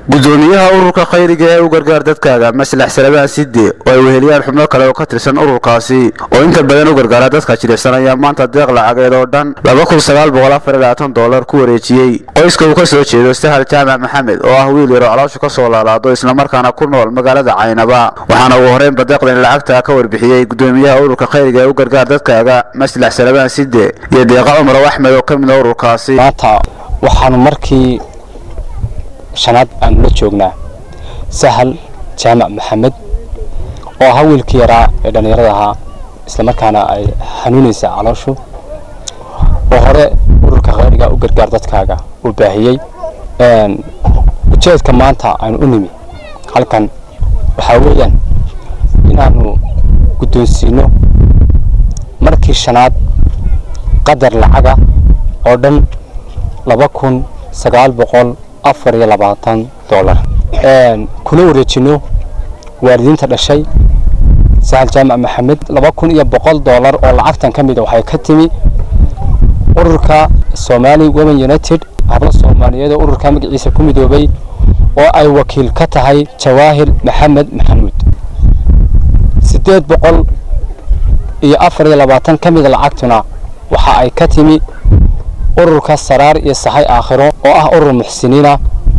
gudoomiyaha ururka khayriga ee u gargaar dadkaaga maslax salabaan sidde oo ay weheliyaan xubno kale oo ka tirsan ururkaasi oo inta badan u gargaara dadka jilicsan ayaa maanta deeq lacageed oo dhan dolar ku wareejiyey qoyska uu ka soo jeedo sahal jaamac maxamed oo ah wiil yaro calooshu ka soo laalaado islamarkaana ku nool magaalada caynaba waxaana ugu horreynba deeqdan lacagta ka warbixiyey gudoomiyaha ururka khayriga ee u gargaar dadkaaga maslax salabaan sidde iyo deeqa cumar axmed oo ka mid a ururkaasi maanta waxaanu markii shanaad aanu la joognaa sahal jaamac maxamed oo ahaa wiilkii yaraa ee dhallinyarada ahaa islamarkaana ay xanuunaysa calooshu oo hore ururka khayriga u gargaar dadkaaga uu baahiyey ujeedka maanta aynu u nimi halkan waxaa weeyaan inaanu guddoonsiino markii shanaad qadar lacaga oo dhan laba kun sagaal boqol afar iyo labaatan dollar kuna wareejino waalidiinta dhashay sahal jaamac maxamed laba kun iyo boqol dollar oo lacagtan ka mid a waxay ka timi ururka somali women united habla soomaaliyeed oo ururka magaciisa ku midoobay oo ay wakiil ka tahay jawaahir maxamed maxamuud siddeed boqol iyo afar iyo labaatan ka mida lacagtuna waxa ay ka timi ururka saraar iyo sahay aakhiro oo ah urur muxsiniina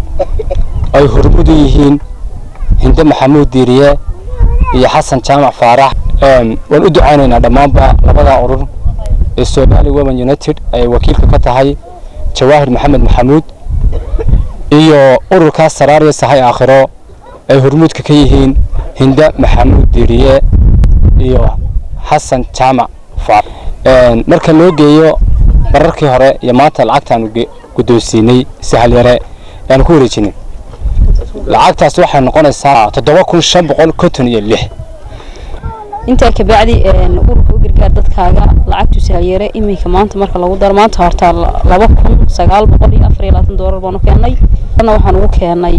ay hormudu yihiin hinde maxamuud diiriye iyo xasan jaamac faarax waan u ducaynaynaa dhammaanba labada urur ee somali women united ay wakiilka ka tahay jawaahir maxamed maxamuud iyo ururka saraar iyo sahay aakhiro ay hormuudka ka yihiin hinde maxamuud diiriye iyo xasan jaamac faarax marka loo geeyo bararkii hore iyo maanta lacagtaanu guddoonsiinay sahal yare aanu ku wareejinay lacagtaas waxay noqonaysaa toddoba kun shan boqol konton iyo lix intaa kabacdi ururka u gargaar dadkaaga lacagtu sahalyare iminka maanta marka lagu daro maanta horta laba kun sagaal boqol iyo afar iyo labaatan doolar baanu keenay ana waxaan ugu keenay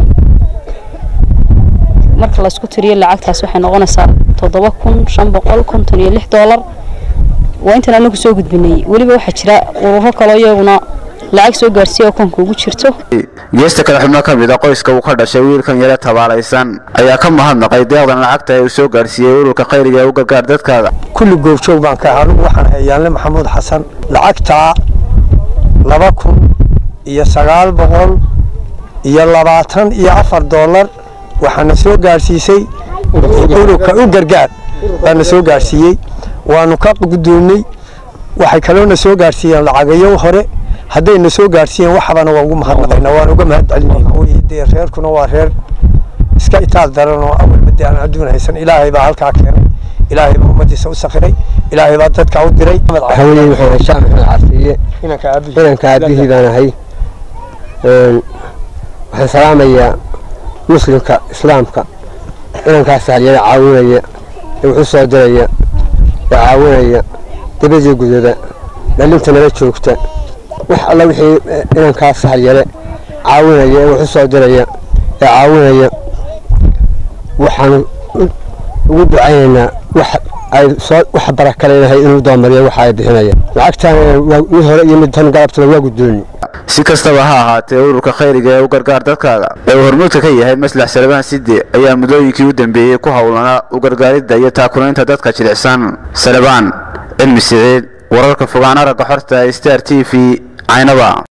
marka laysku tiriyo lacagtaas waxay noqonaysaa toddoba kun shan boqol konton iyo lix doolar waa intaan anagu soo gudbinay weliba waxaa jira ururo kaloo iyaguna lacag soo gaarsiiya oo koonka ugu jirto geesta kale xubno ka mid a qoyska uu ka dhashay wiilkan yare tabaalaysan ayaa ka mahadnaqay deeqdan lacagta ee uu soo gaarsiiyey ururka khayriga ee u gargaar dadkaaga kulli goobjoog baan ka anugu waxaan ahay yaanle maxamuud xasan lacagtaa laba kun iyo sagaal boqol iyo labaatan iyo afar doolar waxaana soo gaarsiisay ururka u gargaar baana soo gaarsiiyey waanu ka guddoonnay waxay kaloona soo gaarsiiyeen lacagayo hore haddayna soo gaarsiiyeen waxbana waa ugu mahadnaqayna waan uga mahad celinayna dee reerkuna waa reer iska itaal daran oo awalba dee aan adduun haysan ilaahay baa halkaa keenay ilaahay baa ummadiisa u sakhiray ilaahay baa dadka u diray haweeney waxaan ahay shaac maxamed carfiye inanka aabihii baan ahay waxaan salaamayaa muslimka islaamka inankaas halyada caawinaya ee wuxuu soo diraya ee caawinaya dabadii gudada dhalinta nala joogta wax alla wixii inankaas halyare caawinaya ee wuxu soo diraya ee caawinaya waxaanu ugu ducaynaynaa wax ay soo wax barakaleynahay inuu doomariyo waxa ay bixinaya lacagtaan mid hore iyo mid tan galabtaba waa guddooni si kastaba ha ahaatee ururka khayriga ee u gargaar dadkaaga ee uu hormuudka ka yahay maslax salabaan sidde ayaa muddooyinkii u dambeeyey ku howlanaa u gargaaridda iyo taakulaynta dadka jilicsan salabaan cilmi siciid wararka fogaan aragga xorta star t v caynaba